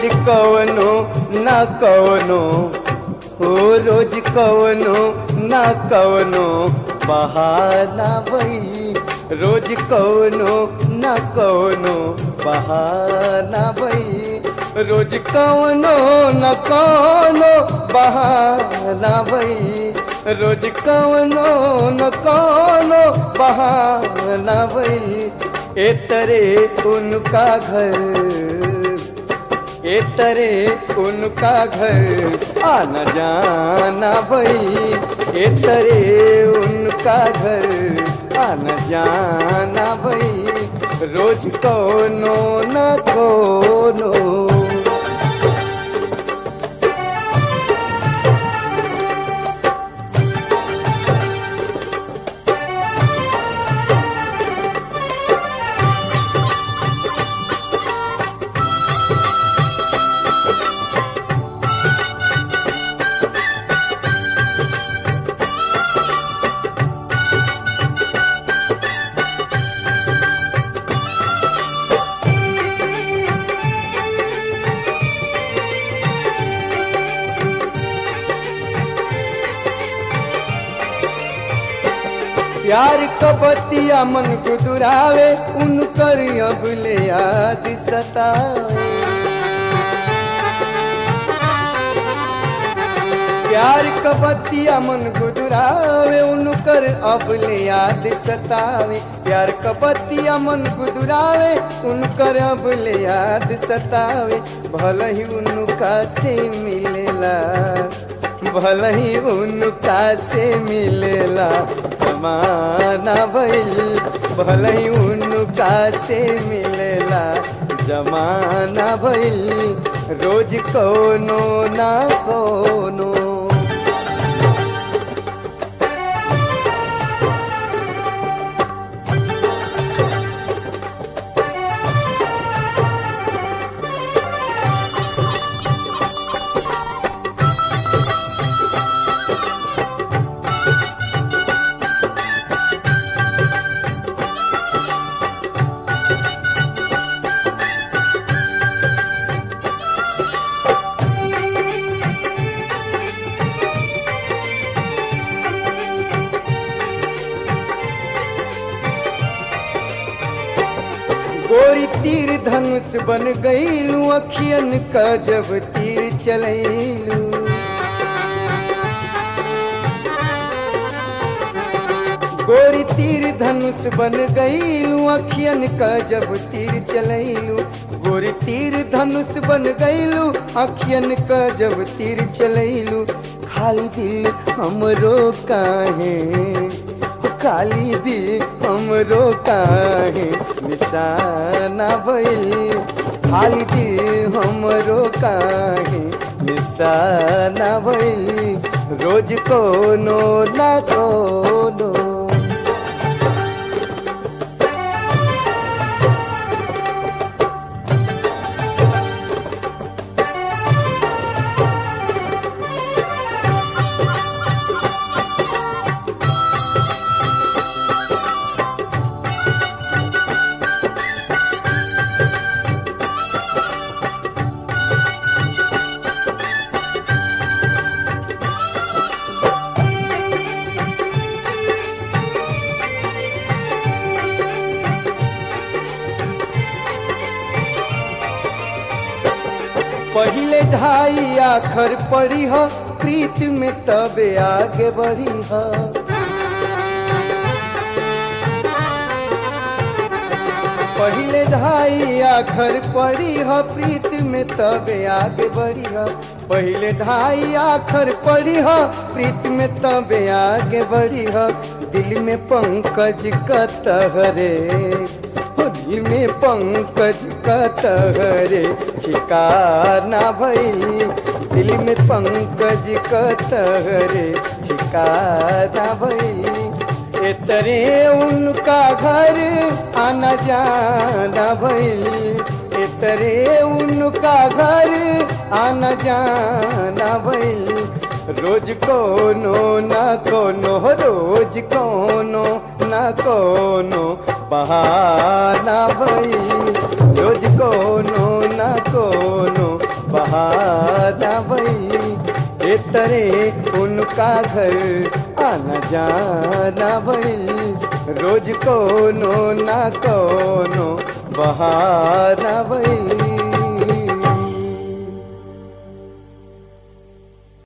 रोज कवनो न कवनो हो रोज कवनो न कवनो बहाना भई रोज कवनो न कवनो बहाना भई रोज कवनो न कवनो बहाना भई रोज कवनो न कवनो बहाना भई ए तरे उनका घर ए तरे उनका घर आना जाना भई ए तरे उनका घर आना जाना भई रोज कोनो न कोनो प्यार कबतिया मन गुदुरावे उनकर अब ले याद सतावे प्यार कबतिया मन गुदुरावे उनकर अब ले याद सतावे प्यार कबतिया मन गुदुरावे उनकर अब ले याद सतावे भल ही उनका से मिलेला भल ही उनका से मिलेला जमाना भइल भल ही उनका से मिलेला जमाना भइल रोज कोनो ना कोनो गोरी तीर धनुष बन गईलू अखियन का जब तीर चलैलू गोरी तीर धनुष बन गईलू अखियन का जब तीर चलैलू गोरी तीर धनुष बन गईलू अखियन का जब तीर चलैलू खाली दिल हमरो काहे काली दी हमरो काहे निशाना भइल खाली दी हमरो काहे निशाना भइल रोज कोनो ना कोनो पहले ढाई आखर पड़ी हो प्रीत में तबे आगे बढ़ी हो पहले ढाई आखर पड़ी हो प्रीत में तबे आगे बढ़ी हो पहले ढाई आखर पड़ी हो प्रीत में तबे आगे बढ़ी हो दिल में पंकज का तहरे दिल में पंकज का तहरे ठिकाना भई दिल में पंकज का तहरे ठिकाना भई तरे उनका घर आना जाना भई तरे उनका घर आना जाना भई रोज कोनो ना कोनो रोज कोनो ना कोनो बहाना भई रोज कोनो ना कोनो बहाना भई ए तरे उनका घर आना जाना भई रोज कोनो ना कोनो बहाना भई